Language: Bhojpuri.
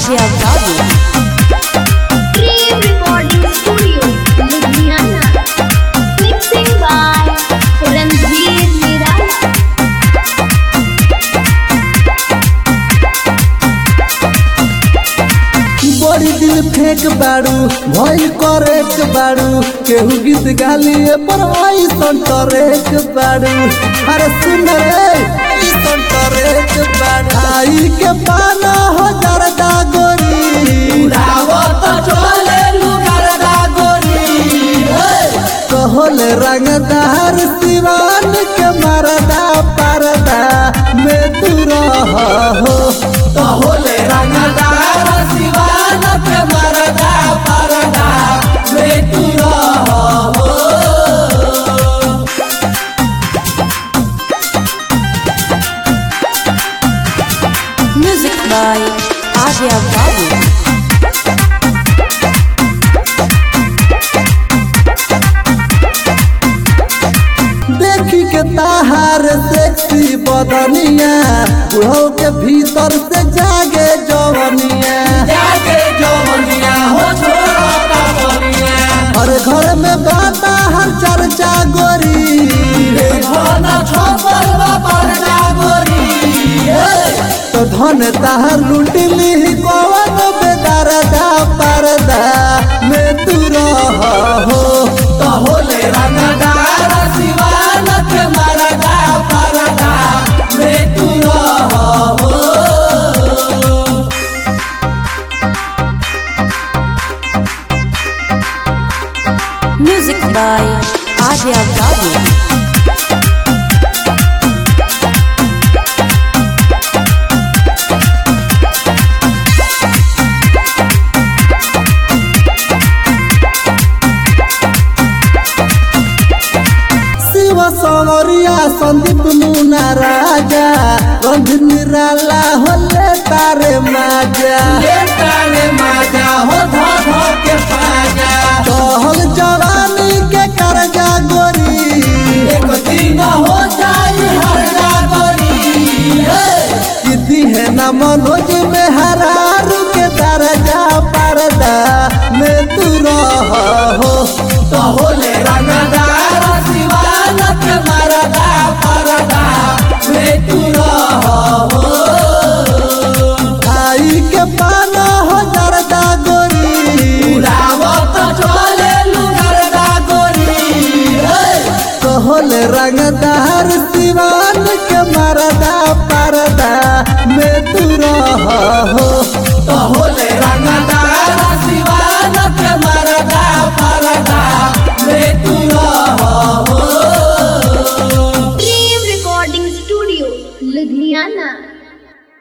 Adia Babu. Dream Recording Studio, Ludhiana. Mixing by Ranveer Nirai. बड़ी दिल फेंक बाड़ू भइल करेक बाड़ू केहू गीत गालिए पर ऐसन टरेक बाड़ू अरे सुन रे ऐसन टरेक बाड़ू आई के पाना हो जरदा गोरी उड़ावत चले लुगरदा गोरी कहल रंगदार सिवान के मरदा परदा में तू रह हो कहल रंगदार सिवान के मरदा परदा में तू रह हो Music by Adia Babu. देखी के ताहार सेक्सी बदनिया बुढ़ो के भीतर से जागे जवनिया जागे जवनिया हो छोड़ा हर घर में बाता हर चर्चा गोरी तो धन ताहर लुटली कवन बेदरदा परदा में तू रह हो तो होले रंगदार सिवान के मरदा परदा में तू रह हो Music by Adia Babu. Shiv सवरिया संदीप मुना राजा गंध निराला होले तारे माजा तारे माजा हो धा धा के पाजा कहल जवानी के करजा गोरी एक दिन हो जाई हरजा गोरी किसी है न मनोज में हरारू के दरजा परदा में तू रह हो तो होले रंगदार सिवान के मरदा परदा में तू रह हो आई के पाना हो जरदा गोरी उड़ावत चले लुगरदा गोरी कहल रंगदार सिवान के मरदा परदा में तू रह हो कहल रंगदार